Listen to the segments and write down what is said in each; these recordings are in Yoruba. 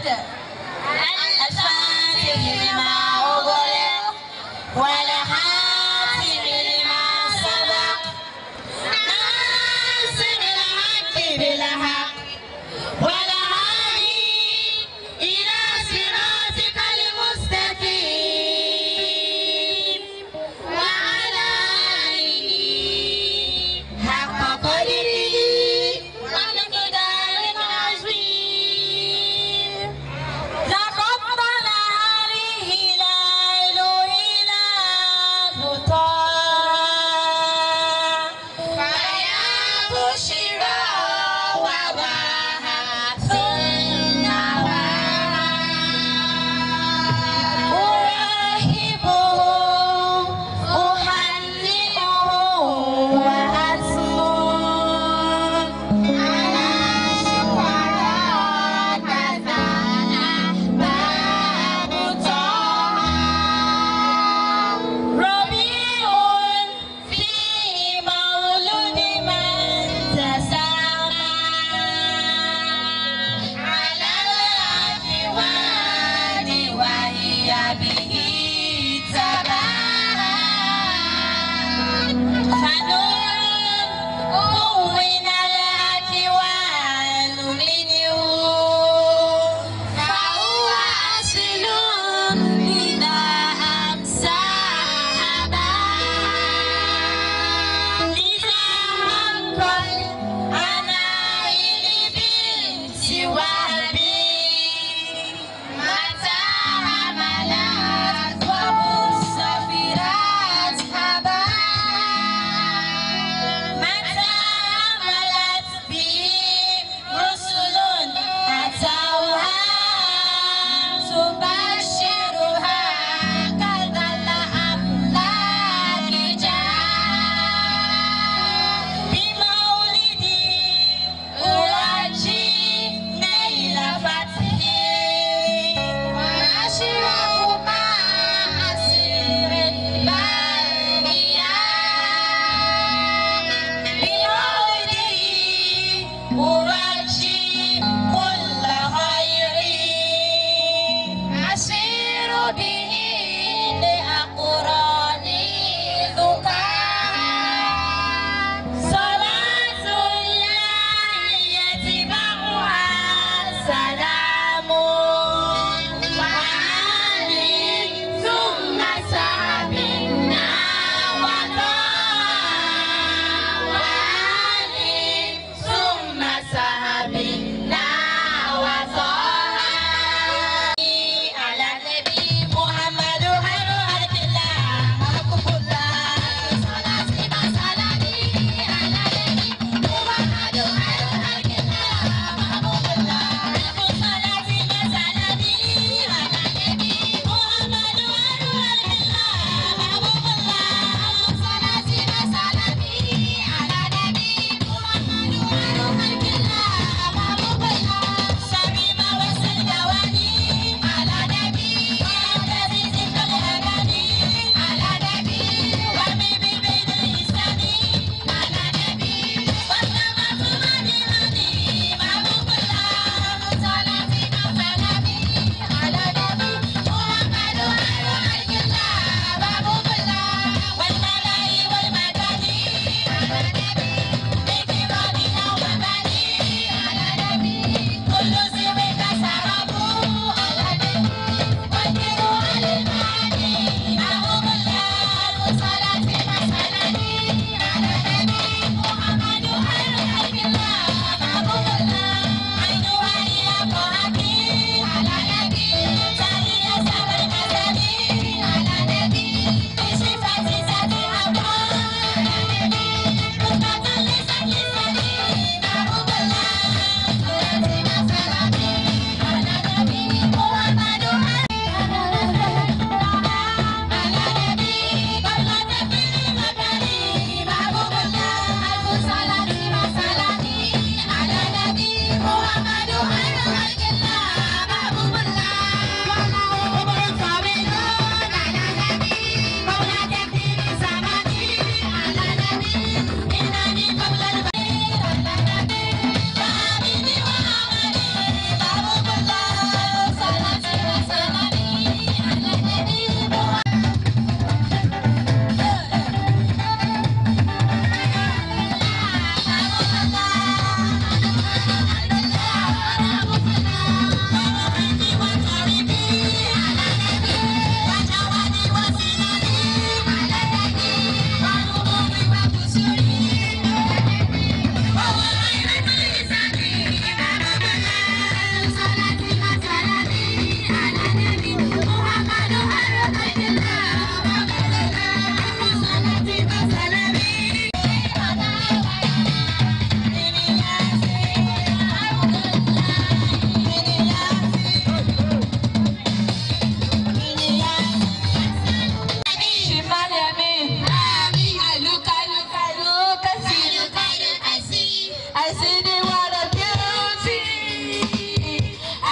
الفاتح لما أغلق والحاتم لما سبق ناصر الحق بالحق والهادي إلى صراطك المستقيم وعلى آله حق قدره ومقدار عظيم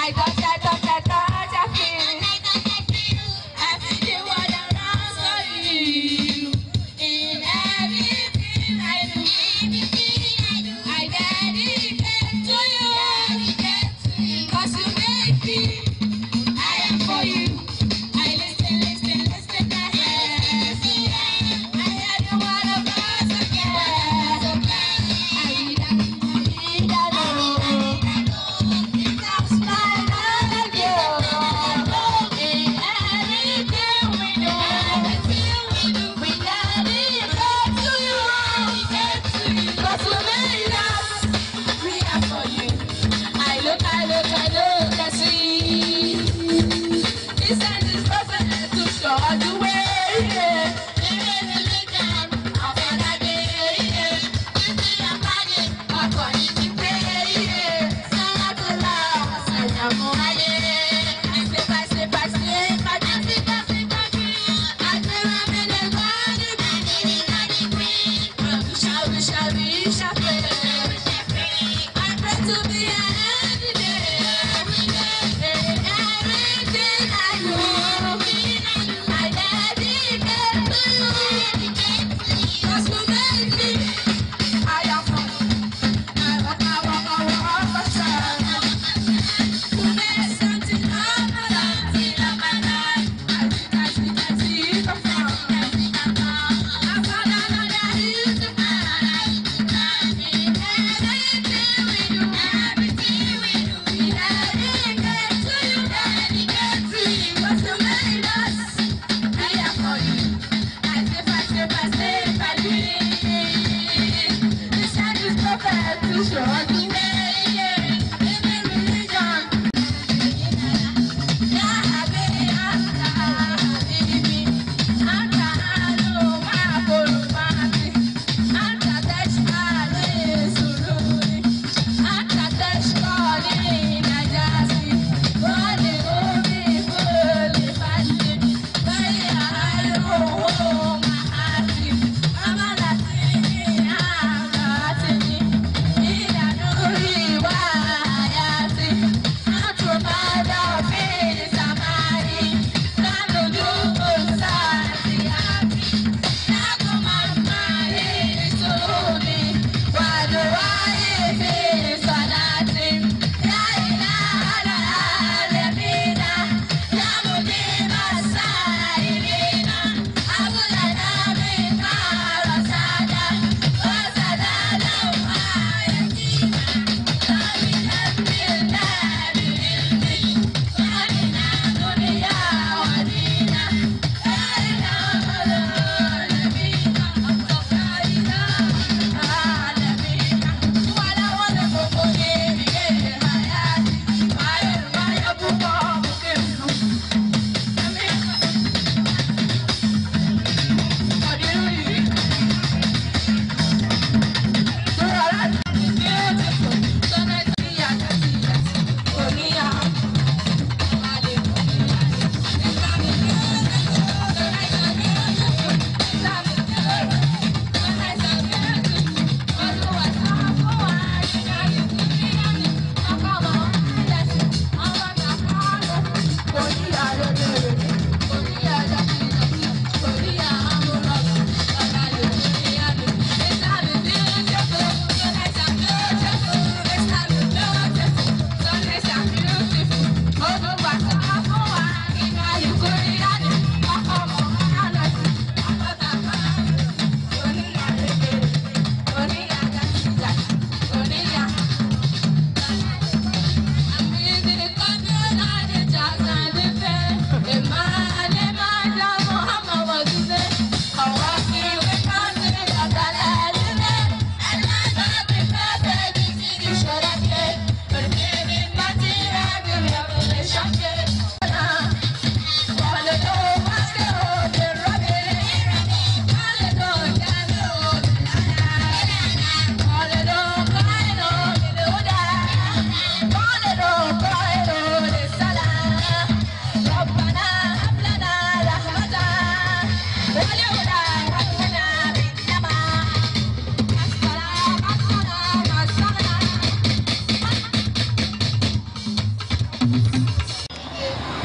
I touch, I touch, I touch, I feel. I see the world around you. In everything I do, I dedicate to you. 'Cause you make me, I am for you. I listen, listen, listen, I hear. I hear the word of God again. I read and read and know. It comes my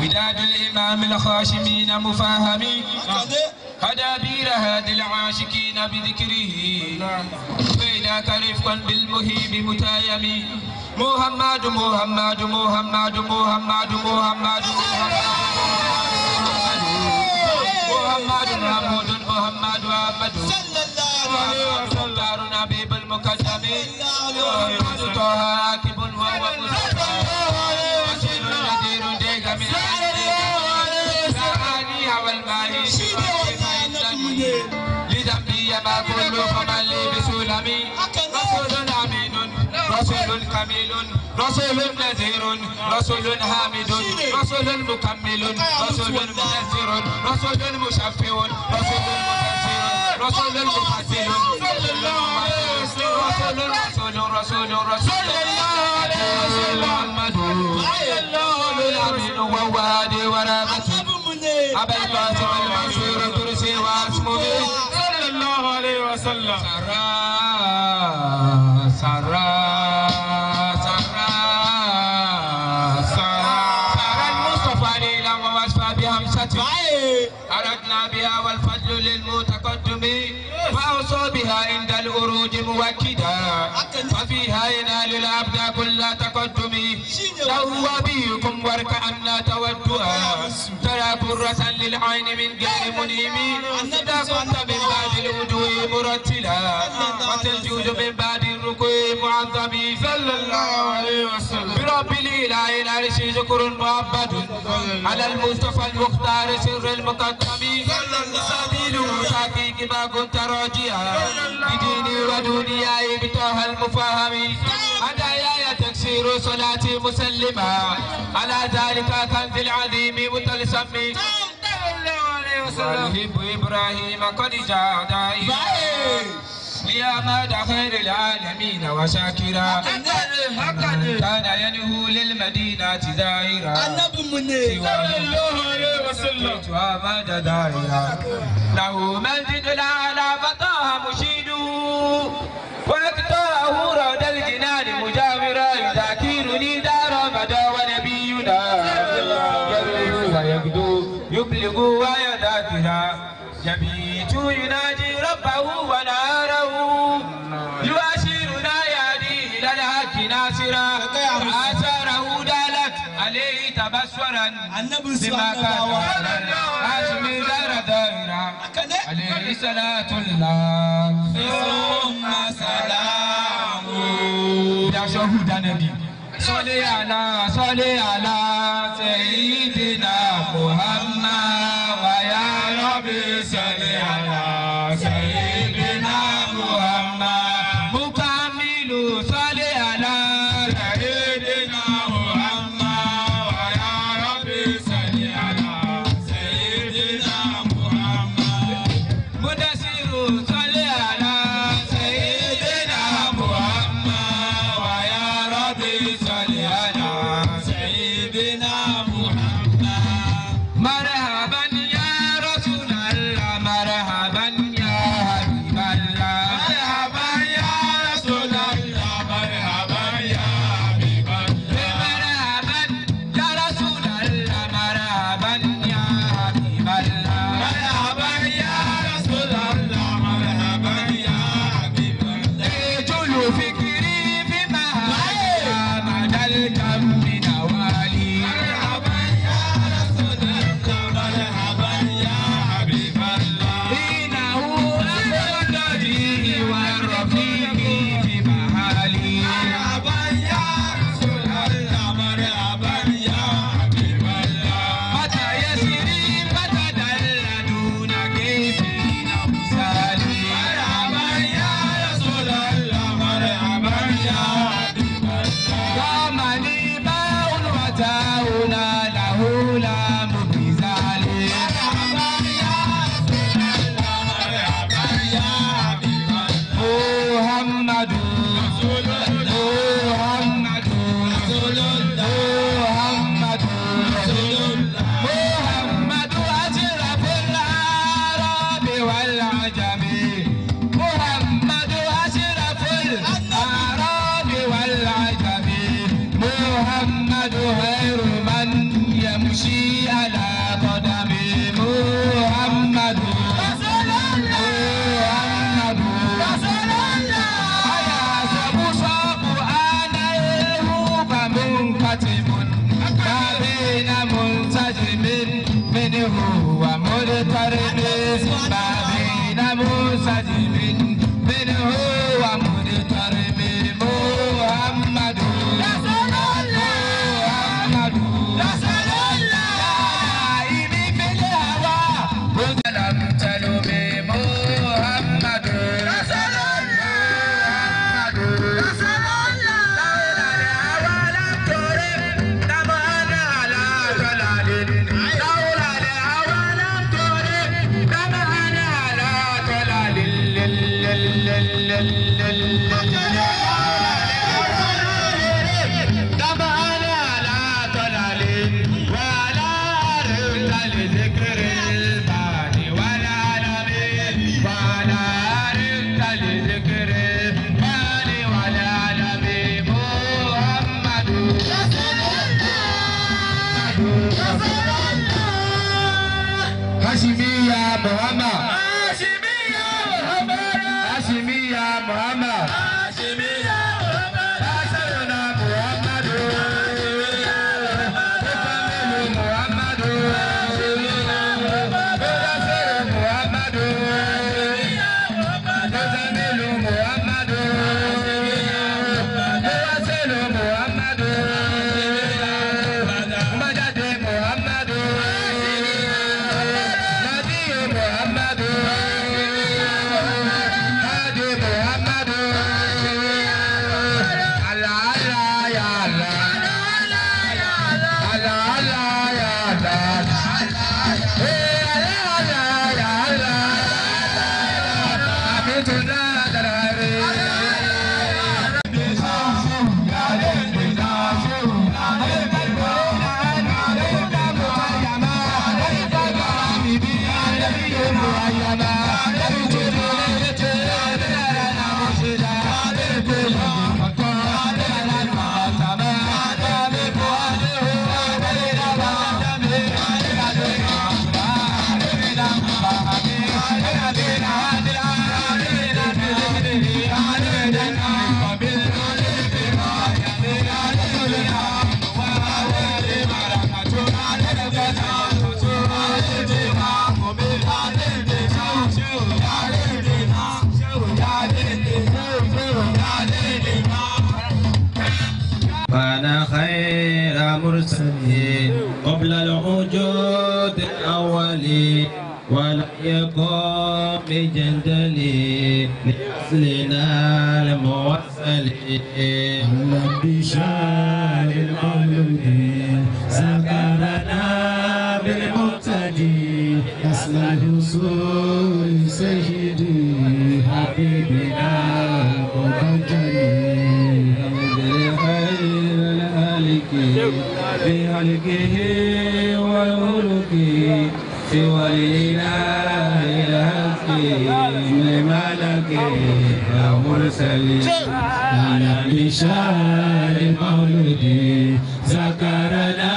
وداد الإمام الخاشمين مفاهمي هدابير هادي العاشقين بذكره بينك رفقا بالمهيب متايم محمد محمد محمد محمد محمد محمد محمود محمد محمد مختار نبيب المقدم محمد طه عاكب وهو مصطفى بشير نذير ديك من العالي والماهي لذنبي ما كل فمن لي بسلمي رسول امين رسول كميل رسول نذير رسول حامد رسول مكمل رسول منذر رسول مشفع رسول مبشر رسول مفصل رسول رسول رسول رسول رسول محمد الامين وهو هادي ورابته أبا القاسم المنصور كرسي واسمه صلى الله عليه وسلم سرى سرى سرى سرى سرى المصطفى ليلا ووصفى بهمسة أردنا بها والفضل للمتقدم فأوصى بها عند الأروج موكدا وفيها ينال الأبد كل تقدم له وبيكم واركعنا تودها ترى برة للعين من غير منيم إذا كنت من بعد الوجوه مرتلا وتسجد من بعد الركوع معظم صلى الله عليه وسلم برب الإله العرش ذكر مؤبد على المصطفى المختار سر المقدم سبيل تحقيق ما كنت راجيا بديني ودنياي بطه المفاهم هدايا تكسير صلاتي مسلمة على ذلك كنز العظيم متلسم والهب إبراهيم قد جاء دائما يا مدى خير العالمين وشاكرا كان ينهو للمدينة زائرا صلى الله عليه وسلم مدى دائرا له مسجد الأعلى فطه مشيد ويقطعه رد الجنان مجاورا يذاكرني دار مدى ونبينا يروي ويغدو يبلغ ويذاكرا يبيت يناجي ربه وناره يباشرنا يهدي الى الحق ناصرا آثاره دالت عليه تبصرا بما كان هاشم دار دائرة عليه صلاة الله ثم سلامه يا شهود النبي صل على صل على سيدنا محمد ويا ربي صل على سيدنا محمد مكمل صل على سيدنا محمد ويا ربي صل على سيدنا محمد مدسر صل على سيدنا محمد ويا ربي صل على سيدنا محمد مرحبا يا رسول الله مرحبا يا حبيب الله مرحبا يا رسول الله مرحبا يا حبيب الله مرحبا يا رسول الله مرحبا يا حبيب الله مرحبا يا رسول الله مرحبا يا حبيب الله جل فكري بما هذا مدى الكم نوالي مرحبا Muhammad. Hashimiya Muhammad. Hashimiya Muhammad. Hashimiya Muhammad. Asayona Muhammadu. Efamilu Muhammadu. Bedasero Muhammadu. Efamilu Muhammadu. Bedasero Muhammadu. Mbajade Muhammadu. Nadiyo Muhammadu. Hadi Muhammadu. Allah Allah ya Allah. Allah Allah ya Allah. Eh, Allah Allah ya Allah. Abidullah Darare. كان خير مرسلين قبل الوجود الأولي ولم يكن بجندلي لأصلنا الموصل بشار المولود سكرنا بالمقتدي أصل الوصول سيدي حبيبنا مبجلي خير الهالك بهلكه والملك سوى الإله الهك لملك ومرسل على بشار المولد ذكرنا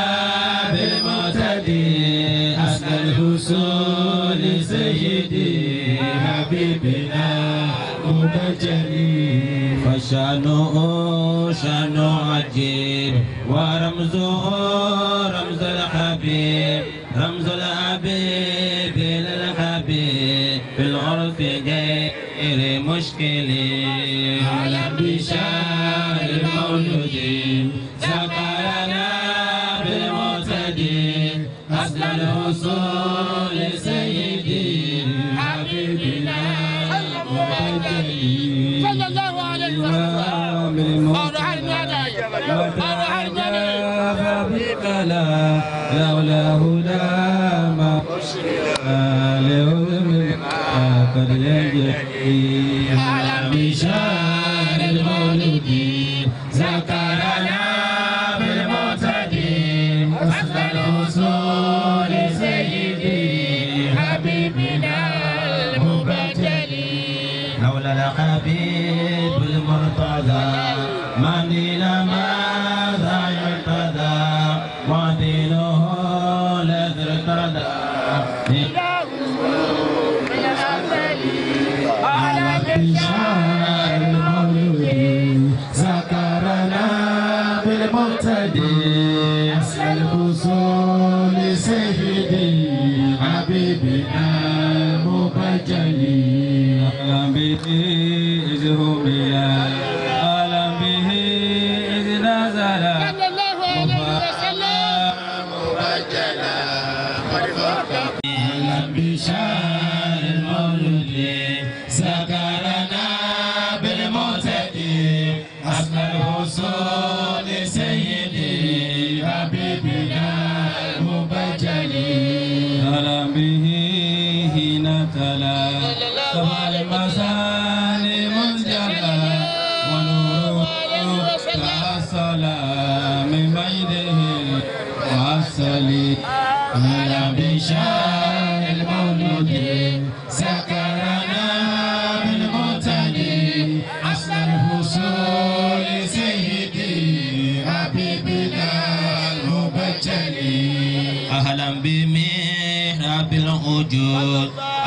بالمعتدي أصل الحصول سيدي حبيبنا مبجلي فشانه شان عجيب ورمزه رمز الحبيب رمز الحبيب للحبيب في العرف غير مشكل على بشار المولود ذكرنا بالمعتدي أصل الوصول سيدي حبيبنا مبجلي صلى الله عليه وسلم فبقلا لولا هدى ما لعلم قد يجري على بشار المولد ذكرنا بالمعتدي أصل الوصول سيدي حبيبنا المبتلي لولا الحبيب المرتضى ما دين ماذا يرتضى ودينه الذي ارتضى على بشار المولود ذكرنا بالمقتدي أصل الوصول سيدي حبيبنا مبجلي أعلم به إذ هم أعلم به إذ نزل صلى الله عليه وسلم أعلم بشار المولد ذكرنا بالمعتدي أصل الوصول سيدي حبيبنا المبجلي أعلم به حين تلا سبع المثاني منجلى ونوره تأصل من بيده وأصلي على بشار المولود سكرنا بالمعتدي أصل الحصول سيدي حبيبنا المبجلي أهلا بمحراب الوجود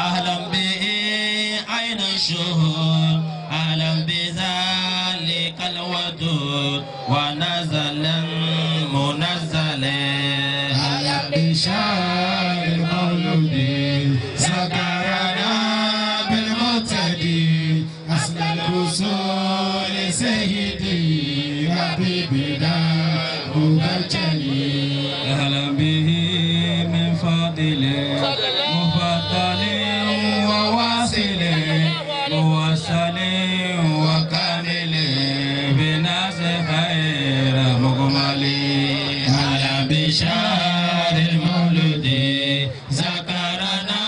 الشهور أعلم بذلك الودود ونزلا منزلا أعلم بشار المولود سكرنا بالمعتدي أصل الرسول سيدي حبيبنا مبجلي أهلا به من فضل مفضل وواصل موصل وكامل بناس خير مكمل على بشار المولد ذكرنا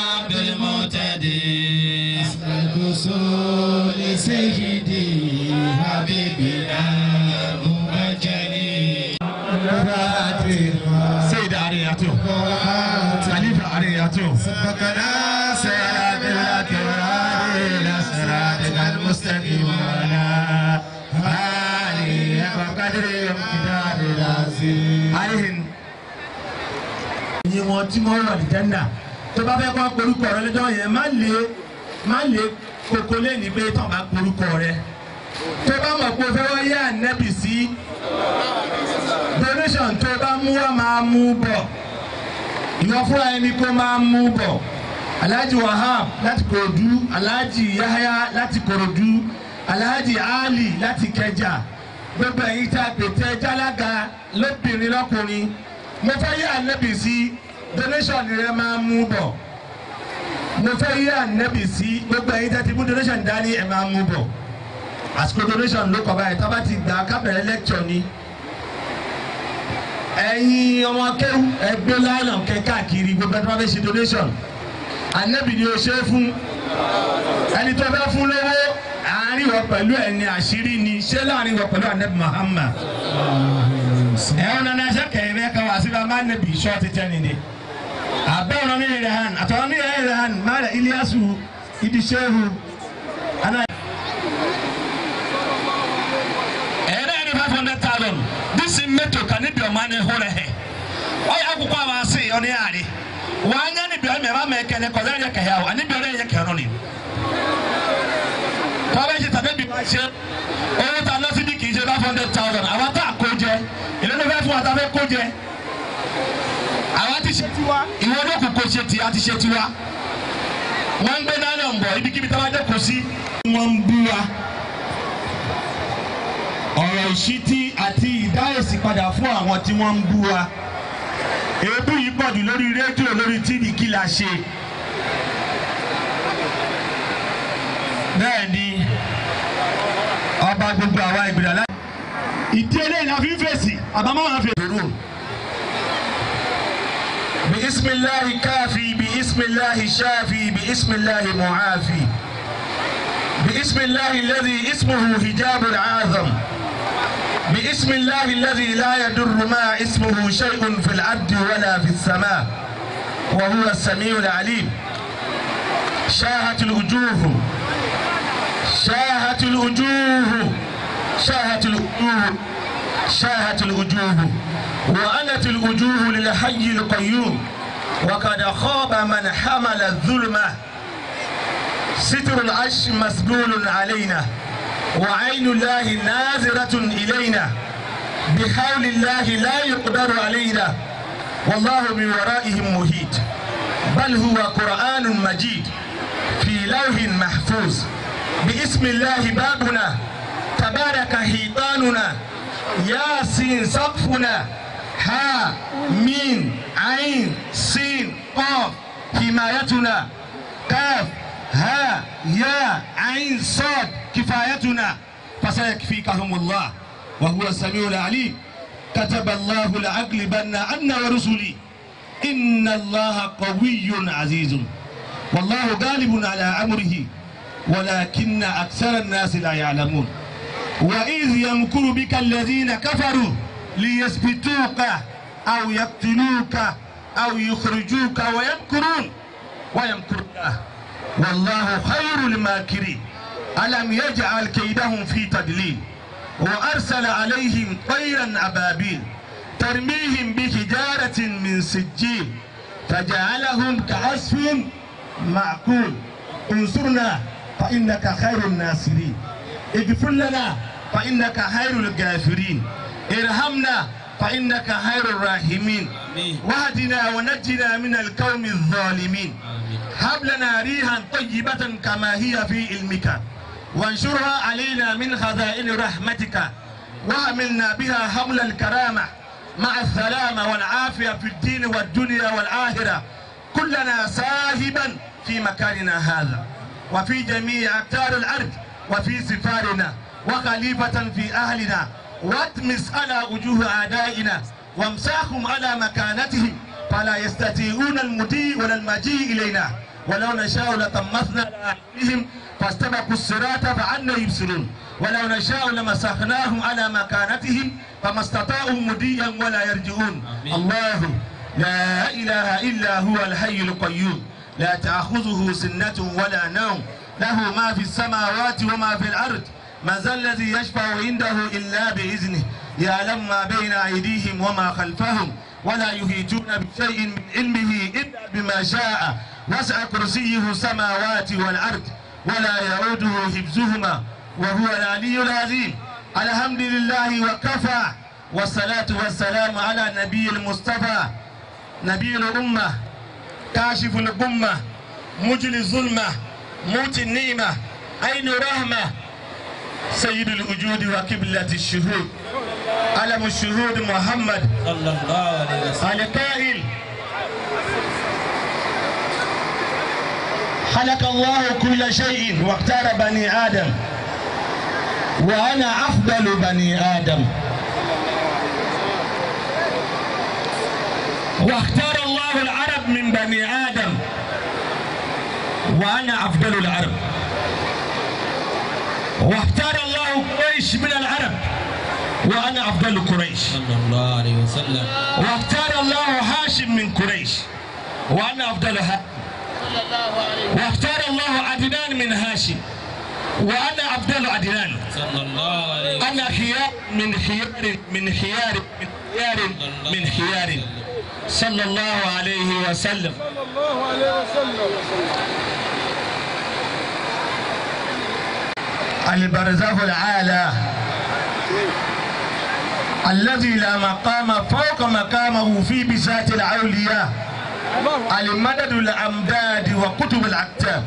بالمعتدي الرسول سيدي حبيبنا مبجلي سيد عرياته خليفة عرياته سبقنا سيد الأكرام إلى صراطك المستقيم وعلى آله وقدر امتداد العظيم عليهم ẹ̀yin wọn tí wọ́n wà ní jẹ́nà tó bá fẹ́ kọ́ porúkọ rẹ lọ́jọ́ yẹn má lè má lè koko lẹ́ni pé tó bá porúkọ rẹ tó bá mọ̀ pé o fẹ́ wáyé ànẹ́bì sí donation tó bá mú wá máa mú bọ̀ ìwọ fúnra ẹni kó máa mú bọ̀ alhaji wahab láti korodu alhaji yahaya láti korodu alhaji ali láti kẹjà gbogbo ẹ̀yin tá a pètè jálága lóbìnrin lọ́kùnrin mo fẹ́ yé ànẹ́bì sí donation rẹ máa mú bọ̀ mo fẹ́ yé ànẹ́bì sí gbogbo ẹ̀yin tá a ti mú donation dání ẹ̀ máa mú bọ̀ àsìkò donation ló kọ báyìí tábà ti gbà kábẹ̀rẹ̀ lecture ni ẹ̀yin ọmọ akẹ́wù ẹgbẹ́ láìnà kẹ káàkiri gbogbo ẹni tó bá fẹ́ ṣe donation ànẹ́bì ni o ṣe é fún ẹni tó fẹ́ fún lówó àárín wọ pẹ̀lú ẹni àṣírí ni ṣé láàrin wọ pẹ̀lú ànẹ́bì Muhammad ẹ̀rọ nana ẹsẹ̀ kẹ̀yìn bẹ́ẹ̀ kan wá sí bá máa nẹ́bì ṣọ́ọ̀tì tẹ́ni ni abẹ́ ọ̀nà mi rẹ̀ hàn àtọ̀nà mi rẹ̀ hàn máa rẹ̀ Iliasu Idishehu ana. ɛyɛdɛ yɛ de five hundred thousand disi mmeto ka ne biɔma ne ho rɛ hɛ ɔyɛ akokɔ a waase ɔne yaade wanya ne biɔ mɛ ɛma mɛ kɛnɛ kɔdɛ yɛ kɛhɛ awo ane biɔ yɛ kɛhɛ no ne tɔbɛ hyɛ tabe bi ma hyɛ ɔyɛ ta nɔsi bi kii hyɛ five hundred thousand awa ta ko jɛ ilé ne fɛ fún wa ta fɛ ko jɛ awa ti hyɛ tiwa ìwọ ne kò ko hyɛ ti a ti hyɛ tiwa wọn gbé náà lọ bọ ibikíbi táwa dé kò sí. wọ́n ń bú wa ọ̀rọ̀ ìṣítí àti ìdáhèsí padà fún àwọn tí wọ́n ń bú wa èébú yìí pọ̀ jù lórí rédíò lórí tíìdì kí la ṣe bẹ́ẹ̀ ni ọba gbogbo àwa ìgbìlá láti. ìdí eléyìí la fi ń fèsì àbámọ́ àwọn fèsì. بسم الله كافي بسم الله شافي بسم الله معافي باسم الله الذي اسمه حجاب العاظم باسم الله الذي لا يضر ما اسمه شيء في الأرض ولا في السماء وهو السميع العليم شاهت الوجوه شاهت الوجوه شاهت الوجوه شاهت الوجوه وأنت الوجوه للحي القيوم وقد خاب من حمل الظلمه ستر العش مسبول علينا وعين الله ناظرة إلينا بحول الله لا يقدر علينا والله من ورائهم مهيد بل هو قرآن مجيد في لوح محفوظ باسم الله بابنا تبارك حيطاننا ياسين سقفنا ها ميم عين سين قاف حمايتنا كاف ها يا عين صاد كفايتنا فسيكفيكهم الله وهو السميع العليم كتب الله لأغلبن أنا ورسلي إن الله قوي عزيز والله غالب على أمره ولكن أكثر الناس لا يعلمون وإذ يمكر بك الذين كفروا ليثبتوك أو يقتلوك أو يخرجوك ويمكرون ويمكر الله والله خير الماكرين ألم يجعل كيدهم في تدليل وأرسل عليهم طيرا أبابيل ترميهم بحجارة من سجيل فجعلهم كعصف معقول انصرنا فإنك خير الناصرين اغفر لنا فإنك خير الغافرين ارحمنا فإنك خير الراحمين واهدنا ونجنا من القوم الظالمين هب لنا ريحا طيبة كما هي في علمك وانشرها علينا من خزائن رحمتك وحملنا بها حمل الكرامة مع السلامة والعافية في الدين والدنيا والآخرة كلنا ساهبا في مكاننا هذا وفي جميع أقطار الأرض وفي سفارنا وخليفة في أهلنا واتمس على وجوه أعدائنا وامساهم على مكانتهم فلا يستطيعون المضي ولا المجيء إلينا ولو نشاء لطمسنا على أعينهم فاستبقوا الصراط فعنا يبصرون ولو نشاء لمسخناهم على مكانتهم فما استطاعوا مضيا ولا يرجعون الله لا إله إلا هو الحي القيوم لا تأخذه سنة ولا نوم له ما في السماوات وما في الأرض من ذا الذي يشفع عنده إلا بإذنه يعلم ما بين أيديهم وما خلفهم ولا يهيتون بشيء من علمه إلا بما شاء وسع كرسيه السماوات والأرض ولا يعوده حفظهما وهو العلي العظيم الحمد لله وكفى والصلاة والسلام على نبي المصطفى نبي الأمة كاشف الغمة مجلي الظلمة موت النعمة عين رحمة سيد الوجود وقبلة الشهود علم الشهود محمد صلى الله عليه وسلم القائل خلق الله كل شيء واختار بني آدم وأنا أفضل بني آدم واختار الله العرب من بني آدم وأنا أفضل العرب واختار الله قريش من العرب وأنا أفضل قريش صلى الله عليه وسلم واختار الله هاشم من قريش وانا افضل هاشم واختار الله عدنان من هاشم وانا افضل عدنان صلى الله عليه وسلم انا خيار من خيار من خيار من خيار من خيار صلى الله عليه وسلم البرزخ العالى الذي لا مقام فوق مقامه في بساط الأولياء المدد الأمداد وكتب الأكتاب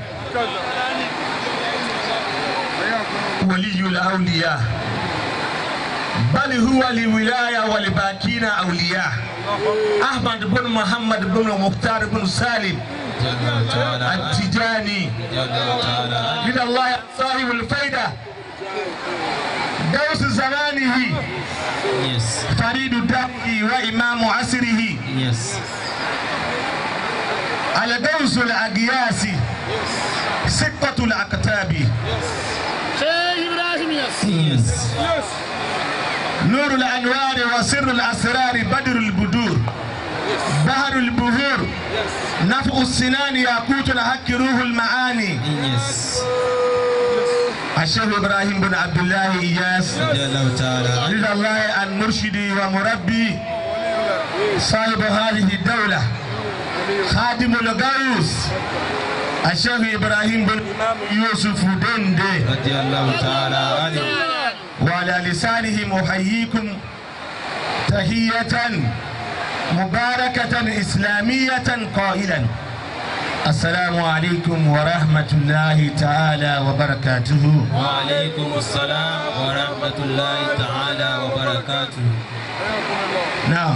ولي الأولياء بل هو لولاية ولباكين أولياء أحمد بن محمد بن مختار بن سالم جل تعالى التجاني جل تعالى من الله صاحب الفيدة دوس زمانه يس فريد دهره وإمام عصره يس الغوث الأقياس سقة الأكتاب يس نور الأنوار وسر الأسرار بدر البدور بحر البهور نفع السنان ياقوت الحق روح المعاني يس الشيخ إبراهيم بن عبد الله إياس جل تعالى رضا الله عن مرشدي ومربي صاحب هذه الدولة خادم الغوث الشيخ إبراهيم بن يوسف دندي رضي الله تعالى عنه وعلى لسانهم أحييكم تحية مباركة إسلامية قائلا السلام عليكم ورحمة الله تعالى وبركاته وعليكم السلام ورحمة الله تعالى وبركاته náà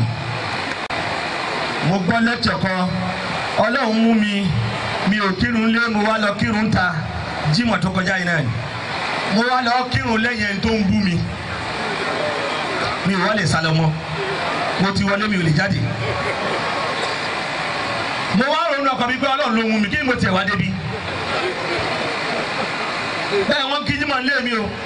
mo gbọ́ lẹ́tọ̀ kan ọlọ́run mú mi mi ò kírun lé mo wá lọ kírun ta jímọ̀ tó kọjá yìí náà ni mo wá lọ kírun lẹ́yìn ẹni tó ń bú mi mi ò wá lè sálọ mọ́ mo ti wọlé mi ò lè jáde mo wá ronú ọkàn mi pé ọlọ́run ló mú mi kí ni mo tiẹ̀ wá débi bẹ́ẹ̀ wọ́n kí jímọ̀ lé mi o.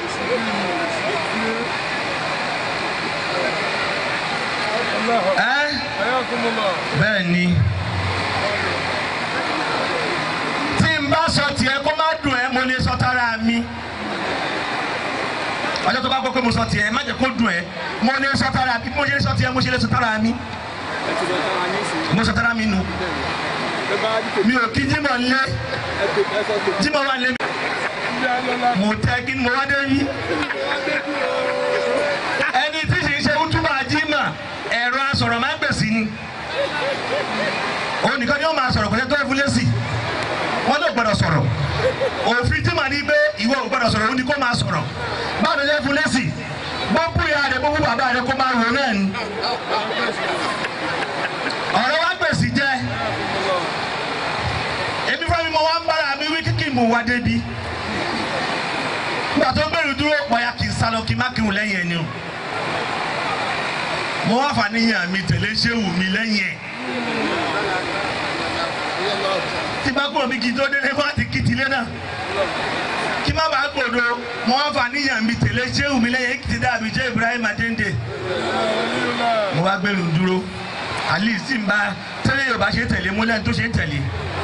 ẹ́ bẹ́ẹ̀ ni tí n bá sọ tiẹ̀ kó má dùn ẹ́ mo lè sọ tara mi ọjọ́ tó bá gbọ́ pé mo sọ tiẹ̀ má jẹ́ kó dùn ẹ́ mo lè sọ tara mi mo lè sọ tiẹ̀ mo ṣe lè sọ tara mi mo sọ tara mi nu mi ò kí jímọ̀ lé jímọ̀ wà lé mi mo tẹ́ kí ni mo wá dé yí. ẹni tí sì ń ṣe útúbà jímà ẹ̀rọ asọ̀rọ̀ máa ń gbèsè ni. òun nìkan ni ó máa sọ̀rọ̀ kò tẹ́ tó ẹ fún lẹ́sì. wọ́n ló gbọ́dọ̀ sọ̀rọ̀. òfin jímà ní pé ìwọ ò gbọ́dọ̀ sọ̀rọ̀ òun ni kó máa sọ̀rọ̀. báwo ló ṣe fún lẹ́sì? gbogbo ìyá rẹ̀ gbogbo bàbá rẹ̀ kó máa rò náà ni. ọ̀rọ̀ wa gbèsè jẹ́ èmi fún mi mo wá ń bára mi wí kíkì mo wá débi nígbà tó gbèrú dúró pọ̀ya kì í sálọ kí n má kírun lẹ́yìn ẹni o mo wá fàníyàn mi tẹ̀lé ṣéwù mi lẹ́yìn ẹ̀ tí bá kúrò mi kì í tó délé fún àti kìtìlé náà kí má bàa gbòdo mo wá fàníyàn mi tẹ̀lé ṣéwù mi lẹ́yìn èkìtì dàbí jẹ́ Ibrahim Adéǹdè mo wá gbèrú dúró àlì sì ń bá tẹ́lẹ̀ Yorùbá ṣe tẹ̀lé múlẹ̀ tó ṣe ń tẹ̀lé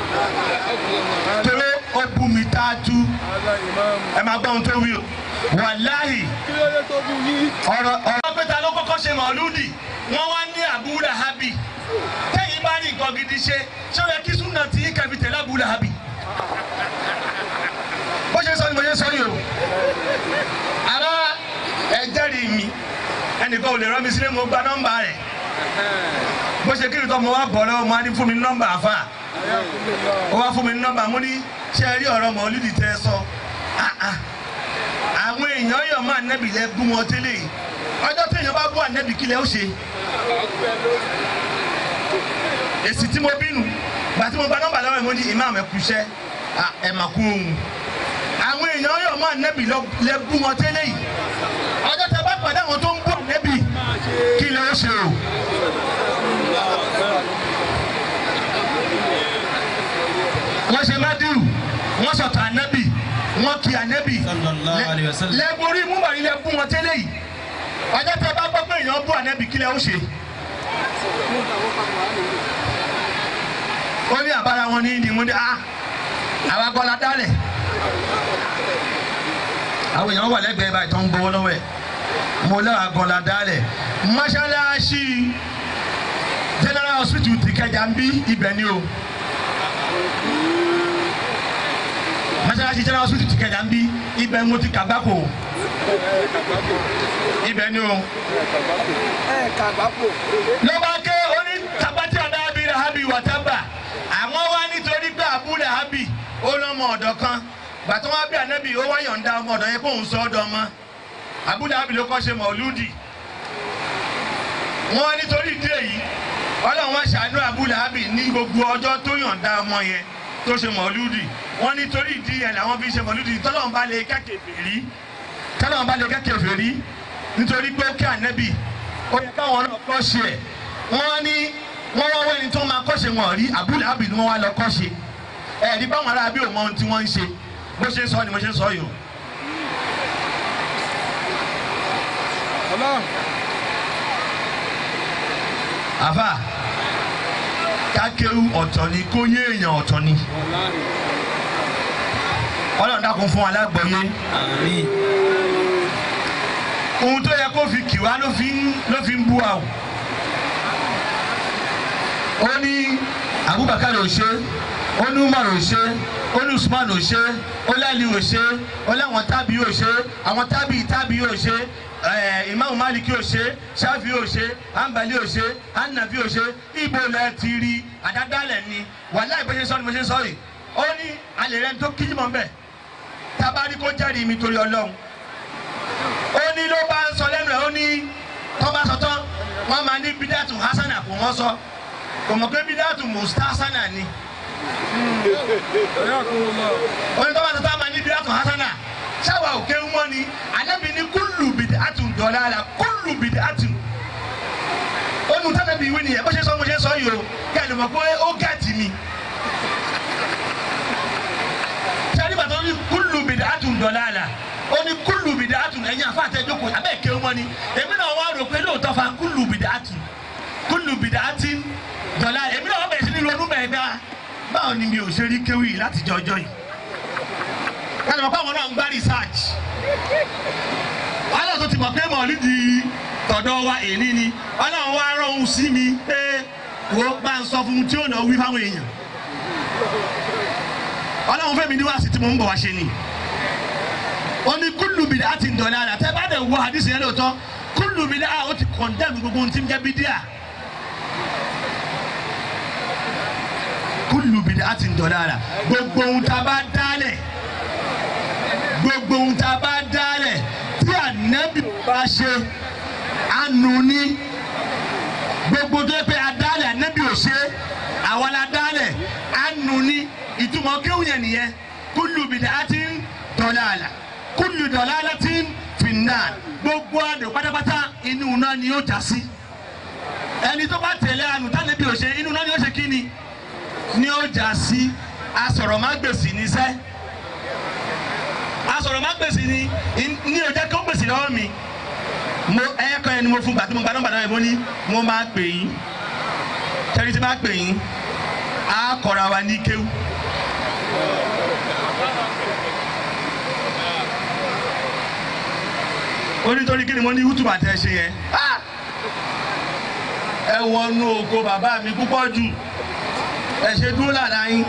torí ó bu mi tá a tú ẹ máa gbọ́ ohun tó wí o wàláhì ọ̀rọ̀ ọ̀rọ̀ pété ló kọ́kọ́ ṣe mọ̀lúdì wọ́n wá ní Abu Lahabi tẹ́yìn bá rí nǹkan gidi ṣe ṣé ó yẹ kí súnà tí kẹfì tẹ̀lé Abu Lahabi bó ṣe sọ ni mo ṣe sọ yìí o ara ẹ jẹ́rìí mi ẹnìkan ò lè rán mi sílé mo gba nọ́mbà rẹ̀ bó ṣe kí ni tó mo wá bọ̀ lọ́wọ́ mo á ní fún mi ní nọ́mbà àfà ó wá fún mi ní nọ́mbà mo ní ṣé ẹ rí ọ̀rọ̀ mọ̀lúdì tẹ́ ẹ sọ Ah, ah. àwọn èèyàn yọ̀ máa nẹ́bì lẹ bú wọn tẹ́lẹ̀ yìí ọjọ́ tí èèyàn bá bú ànẹ́bì kí lẹ ó ṣe èsì tí mo bínú gbà tí mo gba nọ́mbà lọ́wọ́ ẹ̀ mo ní ìmáàmù ẹ̀kú iṣẹ́ Ah, ẹ̀ mà kú ohun àwọn èèyàn yọ̀ máa nẹ́bì lẹ bú wọn tẹ́lẹ̀ yìí ọjọ́ tẹ bá pàdé àwọn tó ń bú ànẹ́bì kí lẹ ó ṣe o. wọ́n ṣe mádìrú wọ́n sọ̀tọ̀ ànábì wọ́n kí ànábì Sallallahu alayhi wa sallam. lẹ́gbórí múbàrí lẹ bú wọn tẹ́lẹ̀ yìí ọjọ́ tẹ bá gbọ́ pé èèyàn bú ànábì kílẹ̀ ó ṣe. ó ní àbára wọn ní ní múndé ah àwa gbọ́ la dálẹ̀ àwọn èèyàn wà lẹ́gbẹ̀ẹ́ báyìí tó ń gbowó lọ́wọ́ ẹ̀ mo lọ́wọ́ gbọ́ la dálẹ̀ mọ́ṣáláṣí general hospital ti kẹjà ń bí ibẹ̀ ni o. mọ́sálásí general hospital ti kẹjà ń bí ibẹ̀ ń mo ti kàgbákò ibẹ̀ ni o. ló bá ké oní tabati adábí rahabi wàtábà àwọn wá nítorí pé Abu Lahabi ó lọ́mọ ọ̀dọ̀ kan gbàtọ́ wá bí ànábì ó wá yọ̀ǹda ọmọ ọ̀dọ̀ yẹn kó òun sọ ọ́dọ̀ ọmọ Abu Lahabi ló kọ́ ṣe mọ̀lúdì wọ́n nítorí ìdí èyí ọlọ́run wá ṣàánú Abu Lahabi ní gbogbo ọjọ́ tó yọ̀ǹda ọmọ yẹn tó ṣe mọ̀lúdì wọ́n nítorí ìdí yẹn làwọn fi ṣe mọ̀lúdì tọ́lọ́run bá lè kẹ́kẹ̀ẹ́ fèrí tọ́lọ́run bá lè kẹ́kẹ̀ẹ́ fèrí nítorí pé ó kí ànẹ́bì ó yẹ káwọn náà kọ́ ṣe ẹ̀ wọ́n ní wọ́n wá wẹ́ni tó máa kọ́ṣe wọn rí Abu Lahabi ni wọ́n wá lọ kọ́ṣe ẹ̀ẹ́dì báwọn ará bí òun mọ ohun tí wọ́n ń ṣe bó ṣe ń sọ ni mo ṣe ń sọ yìí o. àfà kákéwù ọ̀tọ̀ ni kó yé èèyàn ọ̀tọ̀ ni ọlọ́run dákun fún wa lágbọ̀ọ́yé Àmín. ohun tó yẹ kó fi kì wá ló fi ń ló fi ń bú wa o. ó ní Abubakar ò ṣe ó ní Umar ò ṣe ó ní Usman ò ṣe ó lẹ́ni ò ṣe ó láwọn tábì ò ṣe àwọn tábì tábì ò ṣe ẹ̀ Imam Maliki ò ṣe Shafi ò ṣe Hanbali ò ṣe Hanafi ò ṣe ibo lẹ ti rí àdádálẹ̀ ni wàhálà ìbọ̀ṣẹ́ sọ ni mo ṣe sọ yìí ó ní alẹ́ rẹ̀ tó kíjú mọ́ bẹ́ẹ̀ tabari kó jẹ́rìí mi torí Ọlọ́run ó ní ló bá ń sọ lẹ́nu ẹ̀ ó ní tó bá sọ tán wọ́n máa ní bídàtù hasana kò wọ́n sọ kò mọ̀ pé bídàtù mustasana ni ó ní tó bá sọ tán máa ní bídàtù hasana ṣáwa ò kéwú mọ́ ni anábì ní kúlù bìdàtù dọ̀lára kúlù bìdàtù ó nu tánàbì ìwé nìyẹn bó ṣe sọ mo ṣe sọ yìí o kí ẹ lè mọ̀ pé ó gàtì mi sẹ́ni bàtà ó ní kúlù bìdàtù dọ̀lára ó ní kúlù bìdàtù ẹ̀yin àfa àtẹ̀jókòó abẹ́ kéwú mọ́ ni èmi náà wá rò pé lóòótọ́ fa kúlù bìdàtù kúlù bìdàtù dọ̀lára èmi náà wá bẹ̀rẹ̀ sí ní ronú bẹ̀rẹ̀ bá báwo ni mi ò ṣe rí kéwì yìí láti jọ ọjọ́ yìí kálí mọ̀ pé àwọn náà ń gbá research wàhálà tó ti mọ̀ pé mọ̀lídì tọ̀dọ̀ wa èní ni ọlọ́run wá rọrùn sí mi pé wo bá ń sọ fún un tí ó nà wí fáwọn èèyàn ọlọ́run fẹ́mi ní wàásù tí mo ń bọ̀ wá ṣe ni ó ní kúlù bìdá àti ìdọ̀lẹ́ àlà tẹ́ bá dẹ̀ wọ àdìsí yẹn lóòótọ́ kúlù bìdá ó ti kọ̀ndẹ́mù gbogbo ohun tí ń jẹ́ bídíà kúlù bìdá àti ìdọ̀lẹ́ àlà gbogbo ohun tá a bá dálẹ̀ gbogbo ohun tá a bá dálẹ̀ tí ànábì bá ṣe ànú ní gbogbo tó yẹ pé adálẹ̀ ànábì ò ṣe àwọn adálẹ̀ ànú ní ìtumọ̀ kéwù yẹn nìyẹn kúlù bìdá àti ìdọ̀lẹ́ àlà kúlù ìdọ̀lẹ́ àlà tí ń fìnnà gbogbo àdó pátápátá inú náà ni yóò já sí ẹni tó bá tẹ̀lé ànú tánàbì ò ṣe inú náà ni yóò ṣe kí ni ni ó já sí asọ̀rọ̀ má gbèsè níṣẹ́ asọ̀rọ̀ má gbèsè ni ní o jẹ́ kó gbèsè lọ́wọ́ mi mo ẹyẹ kan ẹni mo fún gbàtí mo gba nọ́mbà náà yẹn mo ní mo máa pè yín tẹ́lí tí máa pè yín á kọ́ra wa ní kéwù. onítorí kí ni mo ní youtube àti ẹ ṣe yẹn Ah! ẹ wọnú oko bàbá mi púpọ̀ jù ẹ ṣe dúró lára yín.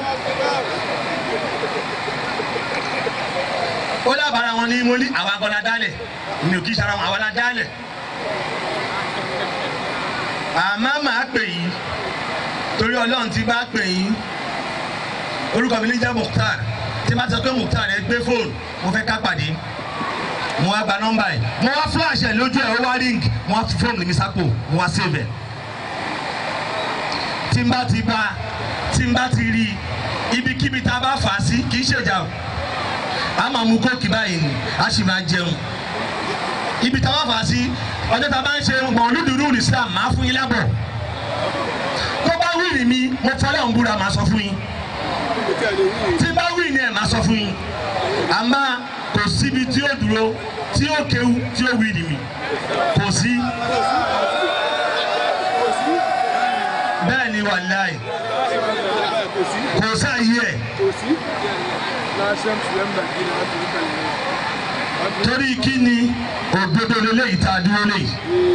ó dábàárà wọn ní mo ní àwọn akọ́lá dálẹ̀ mi ò kí sara wọn àwọn la dálẹ̀ àmọ́ màá pè yín torí ọlọ́run ti bá pè yín orúkọ mi ní jẹ́ Mukhtar tí bá sọ pé Mukhtar ẹ gbé fóònù mo fẹ́ ká pàdé mo wá gba nọ́mbà yìí mo wá flash ẹ̀ lójú ẹ̀ ó wá ring mo wá fi fóònù mi sápò mo wá save ẹ̀ tí n bá ti bá tí n bá ti rí ibikíbi tá a bá fà á sí kì í ṣèjà o a máa mu kóòkì báyìí ni a sì máa jẹun ibi tá a bá fà á sí ọjọ́ tá a bá ń ṣe mọ̀lúdùrú Islam máa fún yín lábọ̀ tó bá wíìrì mi mo fọlọ́ ń búra máa sọ fún yín tí bá wíìrì ni ẹ̀ máa sọ fún yín àmọ́ kò síbi tí ó dúró tí ó kéwu tí ó wíìrì mi kò sí bẹ́ẹ̀ ni wàláì kò sáàyè ẹ̀ torí kí ni òdodo lélẹ́yìí tá a dúró léyìí.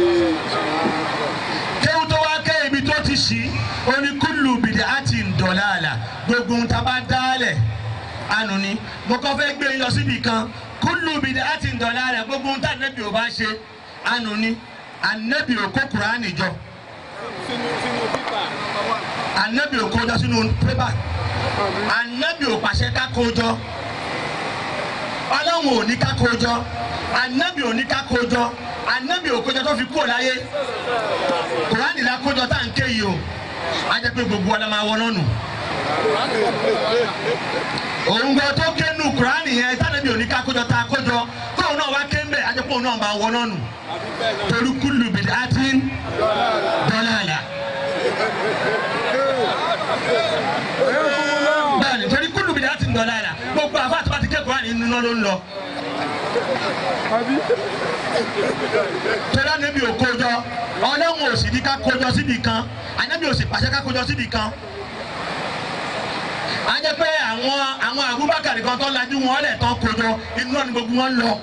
kéwù tó wá ké ibi tó ti ṣí oníkùlù bìdí àti ǹdọ̀láàlà gbogbo ń taba dálẹ̀ ànú ni mo kọ́ fẹ́ gbé yín lọ síbi kan kùlù bìdí àti ǹdọ̀láàlà gbogbo ń tà nẹ́bí ò bá ṣe ànú ni ànẹ́bí ò kó kùránì jọ ànẹ́bí ò kó jọ sínú pépà ànẹ́bí ò pàṣẹ ká kó jọ ọlọ́run ò ní ká kó jọ anabi ò ní ká kó jọ anabi ò kójọ tó fi kúrò láyé kùránì la kójọ tá à ń ké yìí o a jẹ pé gbogbo ọlọmọ àwọn náà nù òun gan tó ké nù kùránì yẹn tánàbí ò ní ká kójọ tá a kójọ tóun náà wá ké ń bẹ a jẹ pé òun náà máa wọ náà nù torí kúlù bìdí àti dọ́là àlà bẹ́ẹ̀ni torí kúlù bìdí àti dọ́là àlà gbogbo àfa àti bàtí ké kùránì nínú náà ló ń lọ tẹ́lá níbi ò kójọ ọlọ́run ò sì ní ká kójọ síbi kan ànábì ò sì pàṣẹ ká kójọ síbi kan. a jẹ́ pé àwọn àwọn Abubakar kan tó lajú wọn lẹ̀ tán kójọ inú náà ni gbogbo wọn lọ.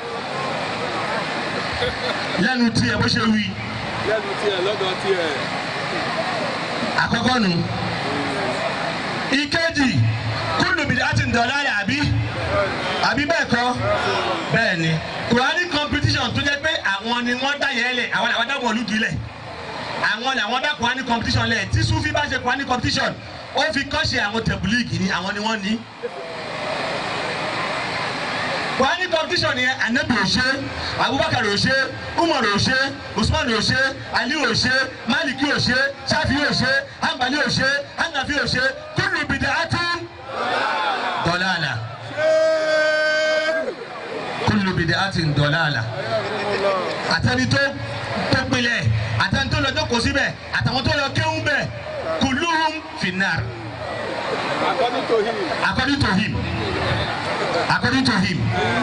lẹ́nu tiẹ̀ bó ṣe wí. lẹ́nu tiẹ̀ lọ́dọ̀ tiẹ̀. àkọ́kọ́ nù. ìkejì kúlùbìdì àti ǹdọ̀láyà àbí àbí bẹ́ẹ̀ kọ́ bẹ́ẹ̀ ni kùránì competition tó jẹ́ pé àwọn ni wọ́n dá yẹn lẹ̀ àwọn làwọn dá mọ̀lúdì lẹ̀ àwọn làwọn dá kùránì competition lẹ̀ tí sufi bá ṣe kùránì competition ó fi kọ́ṣe àwọn tẹ̀bùlíìgì ni àwọn ni wọ́n ní. kùránì competition yẹn anabi ò ṣe abubakar ò ṣe umar ò ṣe usman ò ṣe ali ò ṣe maliki ò ṣe shafi ò ṣe hanbali ò ṣe hanafi ò ṣe kullu bid'atin dọ̀làlà kullu bid'atin dọ̀làlà àtẹni tó tó pilẹ̀ àtẹni tó lọ jókòó síbẹ̀ àtàwọn tó lọ kéwú bẹ̀ kulluhum finnar according to him. according to him according to him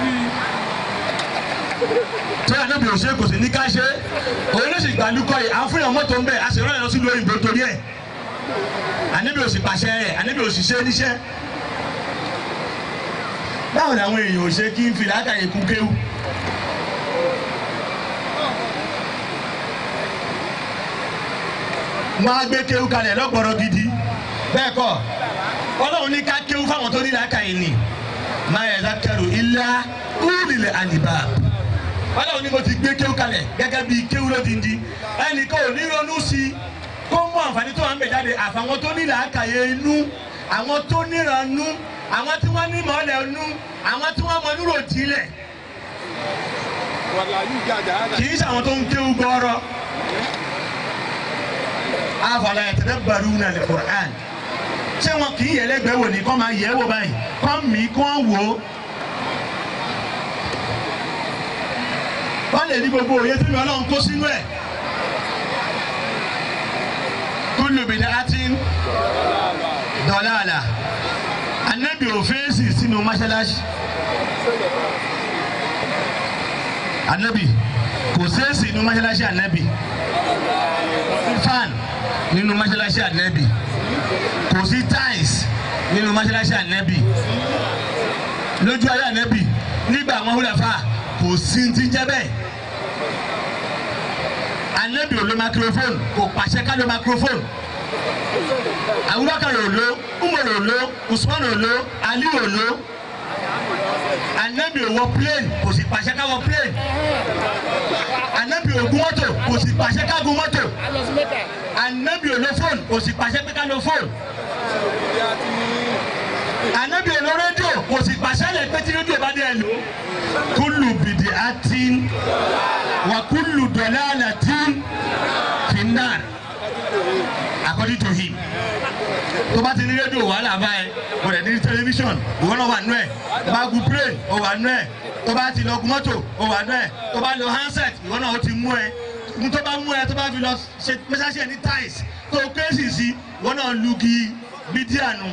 tó yà níbi òṣèré kò sí ní ká ṣe òun ló sì gbàlúkọ yìí à ń fún yàn mọ́tò ń bẹ̀ a sì rán yàn lọ sílùú òyìnbó torí ẹ̀ àníbi òsì pàṣẹ ẹ̀ àníbi òsì ṣe níṣẹ́ báwo làwọn èèyàn ò ṣe kí n fi làákàyè kú kéwù. wọ́n á gbé kéwù kalẹ̀ lọ́gbọ̀rọ̀ gidi bẹ́ẹ̀ kọ́ ọlọ́run ní ká kéwù fáwọn tó ní làákàyè ni máa yẹ lákàrò ilá ulil albab ọlọ́run ni mo ti gbé kéwú kalẹ̀ gẹ́gẹ́ bí kéwú ló ti ń di ẹnìkan ò ní ronú sí i kó mú àǹfààní tó wà ń bẹ̀ jáde àfàwọn tó ní làákàyè inú àwọn tó níranú àwọn tí wọ́n ní mọ́lẹ̀ inú àwọn tí wọ́n mọ núrò jílẹ̀ wàlàyé gàdá kì í ṣàwọn tó ń kéwú gbọ́rọ̀ afala yatadabbaruna al-Qur'an ṣé wọn kì í yẹ lẹ́gbẹ̀ẹ́ wò ní kọ́ máa yẹ̀ wò báyìí kọ́ mí kọ́ wò ó. wọ́n lè ní gbogbo òye tí mi ọlọ́run kó sínú ẹ̀. kullu bid'atin dalalah anabi ò fèsì sínú mọ́ṣáláṣí. anabi kò sèsì nínú mọ́ṣáláṣí anabi fan nínú mọ́ṣáláṣí anabi kò sí tiles nínú mọ́ṣáláṣí anabi lójú ayé anabi nígbà àwọn húlẹ̀fà kò sí ti jẹ́ bẹ́ẹ̀ anabi ò lo microphone kò pàṣẹ ká lo microphone Abubakar ò lo Umar ò lo Usman ò lo Ali ò lo anabi ò wọ plane kò sì pàṣẹ ká wọ plane anabi ò gun mọ́tò kò sì pàṣẹ ká gun mọ́tò anabi ò lo fóònù kò sì pàṣẹ pé ká lo fóònù anabi ò lo rédíò kò sì pàṣẹ lẹ pé tí rédíò bá dé ẹ lò kúlù bìdì àti wà kúlù dọ̀là àti finnar according to him tó bá ti ní rédíò wàhálà báyìí kò dẹ̀ ní tẹlifíṣọ̀n ìwọ náà wà nú ẹ̀ tó bá gun plane ó wà nú ẹ̀ tó bá ti lọ gun mọ́tò ó wà nú ẹ̀ tó bá lo handset ìwọ náà ó ti mú ẹ n tó bá mú ẹ tó bá fi lọ ṣe mẹsàsì ẹ ní tiles tó o kéésì sí ìwọ náà lugi bídíànù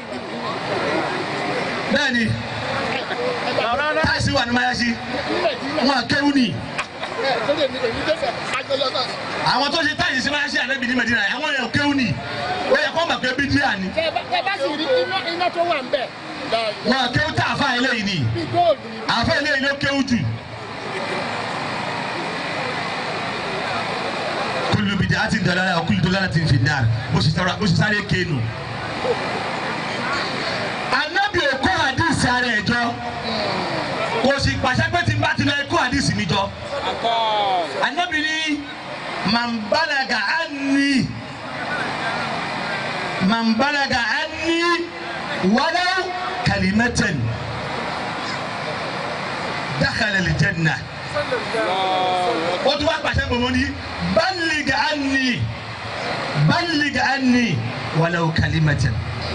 bẹ́ẹ̀ ni táìsì wà ní mayasi wọn àkéwù ni àwọn tó ṣe táyì sí máa ṣe ànábì ní Medina àwọn èèyàn kéwù ni ó yẹ kó mọ̀ pé bídíà ni ẹ bá sì rí iná iná tó wà ń bẹ̀. wọn kéwù tá àfa eléyìí ni bí góòlù ni. àfa eléyìí ló kéwù jù. kúlù bìdí àti dọ̀lára kúlù dọ̀lára ti fi náà bó ṣe sáré bó ṣe sáré kéènù. ànábì ò kó àdìsí ara ẹ̀ jọ kò sì pàṣẹ pé tí n bá ti lọ kó àdìsí mi jọ. ànábì ní màmbálaga àní màmbálaga àní wàlá kalimatan dakhala aljanna o tún wá pàṣẹ gbogbo ní ballig anni ballig anni wàlá kalimatan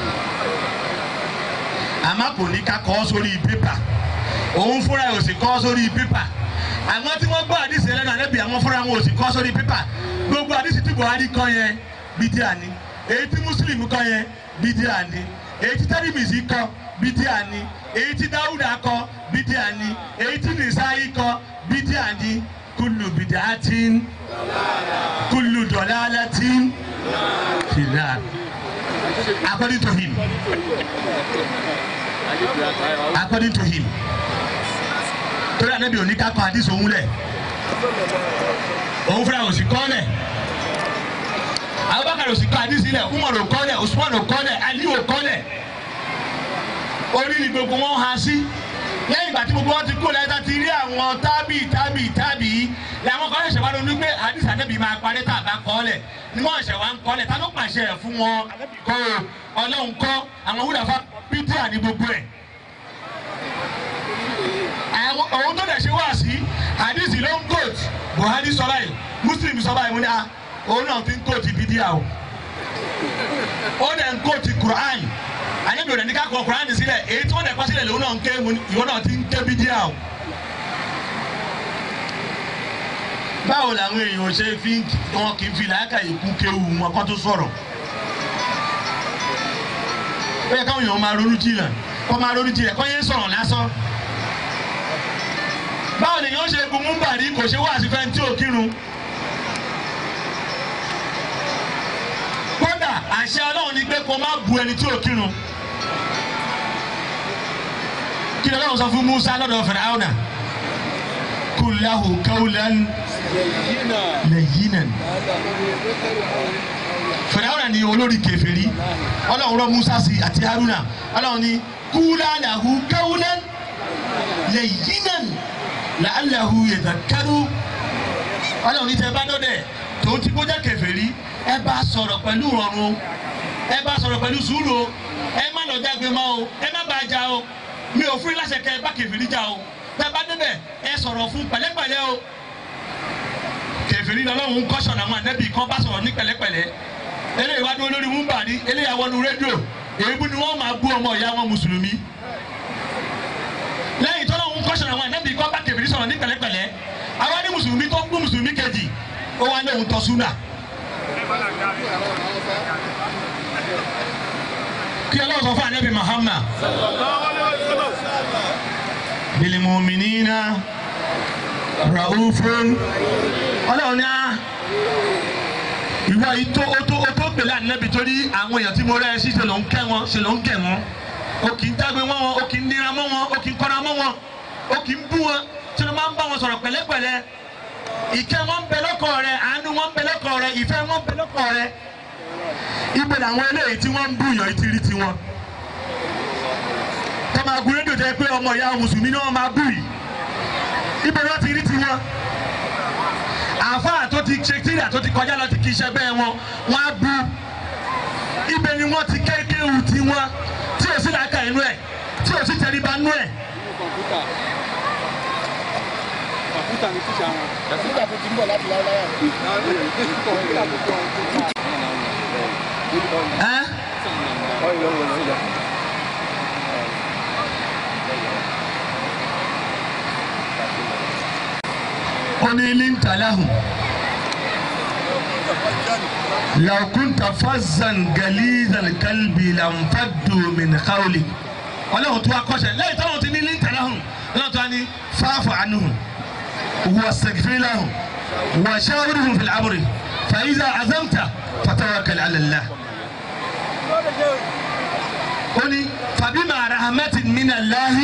àmọ́ kò ní ká kọ́ sórí pépà òun fúnra ẹ̀ ò sì kọ́ sórí pépà àwọn tí wọ́n gbọ́ àdìsí ẹlẹ́nu àlẹ́bí àwọn fúnra wọn ò sì kọ́ sórí pépà gbogbo àdìsí tí Buhari kọ́ yẹn bídíà ni èyí tí Muslim kọ́ yẹn bídíà ni èyí tí tẹ́lifísì kọ́ bídíà ni èyí tí Dáúdà kọ́ bídíà ni èyí tí Nìsáyí kọ́ bídíà ni kúlù bìdíàtìn kúlù dọ̀lálàtìn fìlà according to him according to him torí anabi òní ká kọ àdìsí òun lẹ̀ òun fúnra òsì kọ́ lẹ̀ Abubakar òsì kọ́ àdìsí lẹ̀ Umar ò kọ́ lẹ̀ Usman ò kọ́ lẹ̀ Ali ò kọ́ lẹ̀ orí ni gbogbo wọn há sí lẹ́yìn ìgbà tí gbogbo wọn ti kú lẹ́yìn tá ti rí àwọn tábì tábì tábì làwọn kan ṣẹ̀ṣẹ̀ wá ronú pé àdìsí anabi máa parí tá a bá kọ́ lẹ̀ ni wọ́n ṣẹ̀ wá ń kọ́ lẹ̀ tá ló pàṣẹ ẹ̀ fún wọn kọ́ Ọlọ́run kọ́ àwọn wúlò fún bídíà ní gbogbo ẹ̀ àwọn òun tó dẹ̀ ṣe wá sí àdìsí ló ń goat Buhari sọ báyìí Muslim sọ báyìí mo ní a òun náà fi ń goat bídíà o ó dẹ̀ ń goat Quran àyẹ̀bí òdẹ̀ ní ká kọ Quran sílẹ̀ èyí tí wọ́n dẹ̀ kọ́ sílẹ̀ lòun náà ń ké ìwọ náà ti ń ké bídíà o. báwo làwọn èèyàn ṣe fi wọn kì í fi làákà ìkú kéwu wọn kó tó sọ̀rọ̀ ó yẹ káwọn èèyàn máa ronú jìnnà kó máa ronú jìnnà kó yẹn sọ̀rọ̀ lásán báwo lèyàn ṣe gun múbàrí kò ṣe wá sí fẹ́ tí ò kírun. kódà àṣẹ ọlọ́run ni pé kó má bu ẹni tí ò kírun. kí ni ọlọ́run sọ fún Musa lọ́dọ̀ Fìràwọ̀nà kul lahu qawlan layyinan. Fìràwọ̀nà ni olórí kèfèrí ọlọ́run rọ Musa sí àti Haruna ọlọ́run ni kula lahu qawlan layyinan la'allahu yadhakkaru ọlọ́run ní tẹ bá dọ́dẹ̀ tó ti kó jẹ́ kèfèrí ẹ bá sọ̀rọ̀ pẹ̀lú ìrọ̀rùn ẹ bá sọ̀rọ̀ pẹ̀lú sùúrù o ẹ má lọ jágbe mọ́ o ẹ má bá a jà o mi ò fún yín láṣẹ kẹ ẹ bá kèfèrí jà o tẹ bá débẹ̀ ẹ sọ̀rọ̀ fún pẹ̀lẹ́pẹ̀lẹ́ o kèfèrí lọ́lọ́run ń kọ́sọ̀n àwọn ànẹ́bí kan bá sọ̀rọ̀ ní pẹ̀lẹ́pẹ̀lẹ́ eléyìí wá dúró lórí múmbàrí eléyìí àwọn rédíò èébú ni wọ́n máa bú ọmọ ìyá wọn mùsùlùmí lẹ́yìn tó lọ́run ń kọ́sọ̀n àwọn ànẹ́bí kan bá kèfèrí sọ̀rọ̀ ní pẹ̀lẹ́pẹ̀lẹ́ àwa ní mùsùlùmí tó ń gbú mùsùlùmí kejì ó wá lóhun tọ́ súnà. kí ọlọ́run sọ fún ànábì Muhammad bil mu'minina raufun ọlọ́run ní á ìwọ yìí tó ó tó ó tó gbèlè ànábì torí àwọn èèyàn tí mo rẹ́ ẹ sí ṣe ló ń kẹ́ wọn ṣe ló ń gẹ̀ wọn ó kì í dágbe mọ́ wọn ó kì í nira mọ́ wọn ó kì í kọ́ra mọ́ wọn ó kì í bú wọn tí wọ́n máa ń bá wọn sọ̀rọ̀ pẹ̀lẹ́pẹ̀lẹ́ ìkẹ́ wọn ń bẹ lọ́kọ̀ rẹ àánú wọn ń bẹ lọ́kọ̀ rẹ ìfẹ́ wọn ń bẹ lọ́kọ̀ rẹ ibẹ̀ làwọn eléyìí tí wọ́n ń bú yàn ti rí tiwọn tọ́ máa gun rédíò jẹ́ pé ọmọ ìyá mùsùlùmí ni wọ́n máa bú yìí ibẹ̀ wọ́n ti rí tiwọn àáfàá tó ti ṣe tíra tó ti kọjá lọ ti kì í ṣe bẹ́ẹ̀ wọn wọ́n á bú ibẹ̀ ni wọ́n ti kéékéwù tiwọn tí ò sí làákà inú ẹ̀ tí ò sí tẹríba inú ẹ̀ kọ̀ǹpútà ní tíṣà wọn. nígbà tó ti ń bọ̀ láti láéláyà rẹ̀. kọ̀ǹpútà ní kọ̀ǹpútà. ẹ́ oni lintalahu law kunta fazzan galizal kalbi lamfaddu min qawli ọlọ́run tó wá kọ́ṣẹ́ lẹ́yìn tó lọ́run ti ní lintalahu lọ́run tó wá ní fa'fu anhum wastaghfir lahum wa shawirhum fil amri fa iza azamta fatawakkal ala Allah ó ní fabima rahmatin minallahi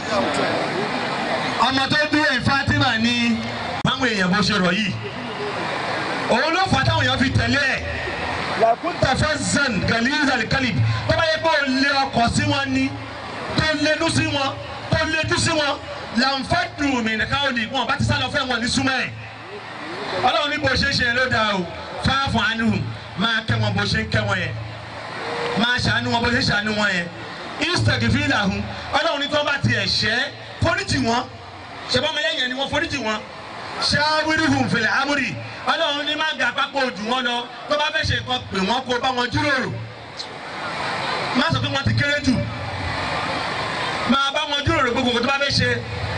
ọmọ tó dúró yìí Fatima ní báwọn èèyàn bó ṣe rọ̀ yìí òun ló fà táwọn èèyàn fi tẹ̀lé ẹ̀ làkúntà fazzan galizal kalib tó bá yẹ kó o lé ọkọ̀ sí wọn ní tó lédú sí wọn tó lédú sí wọn lànfàdù min qawli wọn bá ti sá lọ fẹ́ wọn ní súnmọ́ ẹ̀ ọlọ́run ní bó ṣe ń ṣe ló dáa o fáfù anhum máa kẹ́ wọn bó ṣe ń kẹ́ wọn yẹn máa ṣàánú wọn bó ṣe ń ṣàánú wọn yẹn instagfir lahum ọlọ́run ní tó bá tiẹ̀ ṣẹ́ foríjì wọn ṣẹbọmọlẹ́yìn ni wọ́n foríjì wọn ṣáwírìhùn fil amri ọlọ́run ní má ga pápá ojú wọn lọ tó bá fẹ́ ṣe nǹkan pè wọ́n kó bá wọn jíròrò má sọ pé wọ́n ti kéré jù máa bá wọn jíròrò gbogbo nǹkan tó bá fẹ́ ṣe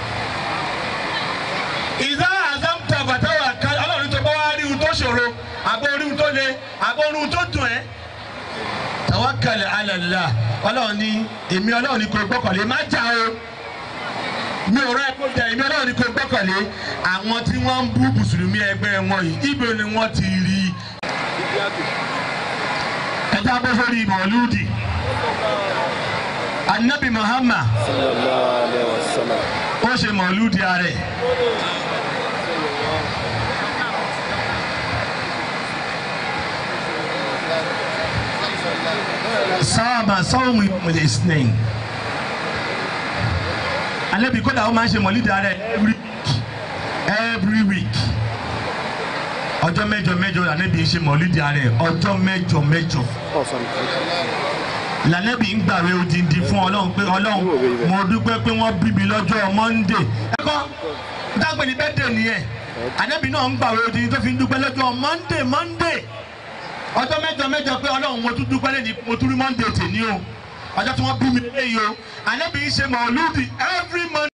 ìdá àzámtà bàtàwà ká ọlọ́run tó bá wá rí ohun tó ṣòro àbọ̀ orí ohun tó le àbọ̀ orí ohun tó dùn ẹ́ tawakkal ala Allah ọlọ́run ní èmi ọlọ́run ní kò gbọ́kànlé má jà o mi ò rẹ́ kó jà èmi ọlọ́run ní kò gbọ́kànlé àwọn tí wọ́n ń bú mùsùlùmí ẹgbẹ́ wọn yìí ibo ni wọ́n ti rí i. ẹ jábọ́ sórí mọ̀lúdì anabi Muhammad ó ṣe mọ̀lúdì ààrẹ. sáàmà sọ́ọ̀mù ìpínlẹ̀ ìsìnẹ̀yìn alẹ́bí kódà ó máa ń ṣe mọ̀lídà rẹ̀ every week every week ọjọ́ mẹ́jọ mẹ́jọ lànẹ́bí ń ṣe mọ̀lídà rẹ̀ ọjọ́ mẹ́jọ mẹ́jọ lànẹ́bí ń gbàwé odindi fún ọlọ́run pé ọlọ́run mo dúpẹ́ pé wọ́n bí mi lọ́jọ́ monday ẹ̀kọ́ dágbé ní bẹ́ẹ̀dẹ̀ nìyẹn ànẹ́bí náà ń gbàwé odindi tó fi ń dúpẹ́ lọ́jọ́ monday monday ọjọ́ mẹ́jọ mẹ́jọ pé ọlọ́run mo tún dúpẹ́ lẹ́ni mo tún rí monday tèmi o ọjọ́ tí wọ́n bí mi lélẹ́yìí o ànábì ń ṣe mọ̀lúdì every monday.